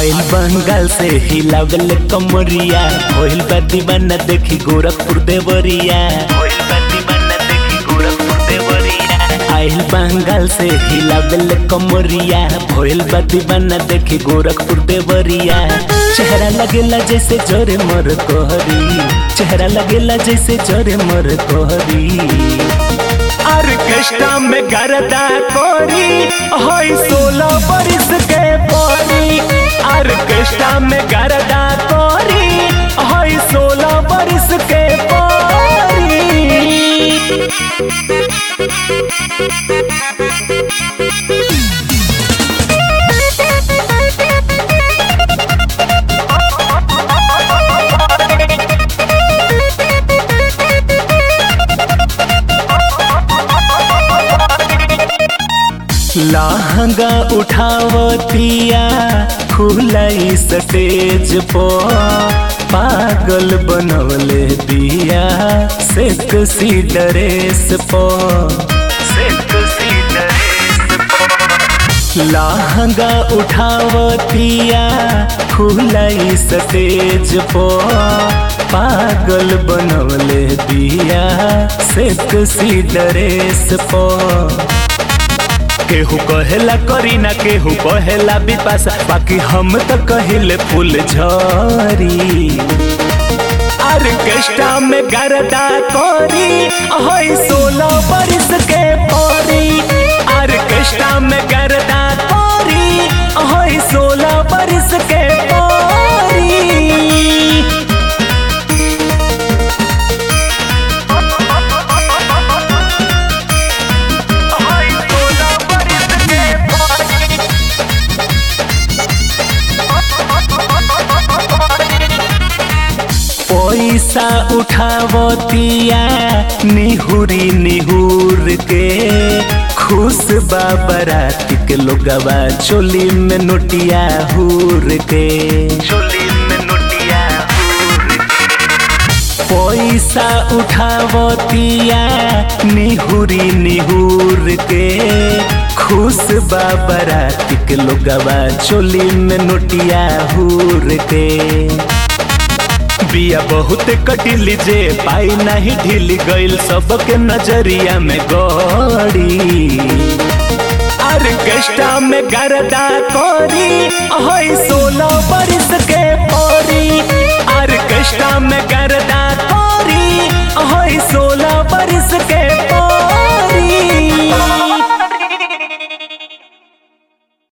आइल बंगाल से हिलावल कमरिया होइल बा दीवाना देखी गोरखपुर देवरिया होइल बा दीवाना देखी गोरखपुर देवरिया आइल बंगाल से हिलावल कमरिया होइल बा दीवाना देखी गोरखपुर देवरिया चेहरा लगेला जैसे जोरे मर कोहरी चेहरा लगेला जैसे जोरे मर कोहरी ऑर्केस्ट्रा में गरदा कोरी होई सोलह बरिस के पोरी ऑर्केस्ट्रा में गरदा कोरी होई सोलह बरिस के पोरी लहंगा उठावतिया खुलाई स्टेज पर पागल बनवले दिया सेक्सी ड्रेस पर सेक्सी ड्रेस लहंगा उठावतिया खुलाई स्टेज पर पागल बनवले दिया सेक्सी ड्रेस पर केहू कहेला करीना केहू कहेला बिपाशा बाकी हम तो कहिले फूल झरी ऑर्केस्ट्रा में गरदा कोरी होई सोलह बरिस के पोरी ऑर्केस्ट्रा में गरदा कोरी होई सोलह बरिस के पोरी पैसा उठावतिया निहुरी निहुर के खुश बाबरात के लोगवा चोली में नोटिया हुर के चोली में नोटिया पैसा उठावतिया निहुरी निहुर के खुश बाबरात के लोगवा चोली में नोटिया हुर के बिया बहुत कटिली जे पाई नहीं ढील गइल सबके नजरिया में गड़ी ऑर्केस्ट्रा में गरदा कोरी होई सोलह बरिस के पोरी ऑर्केस्ट्रा में गरदा कोरी होई सोलह बरिस के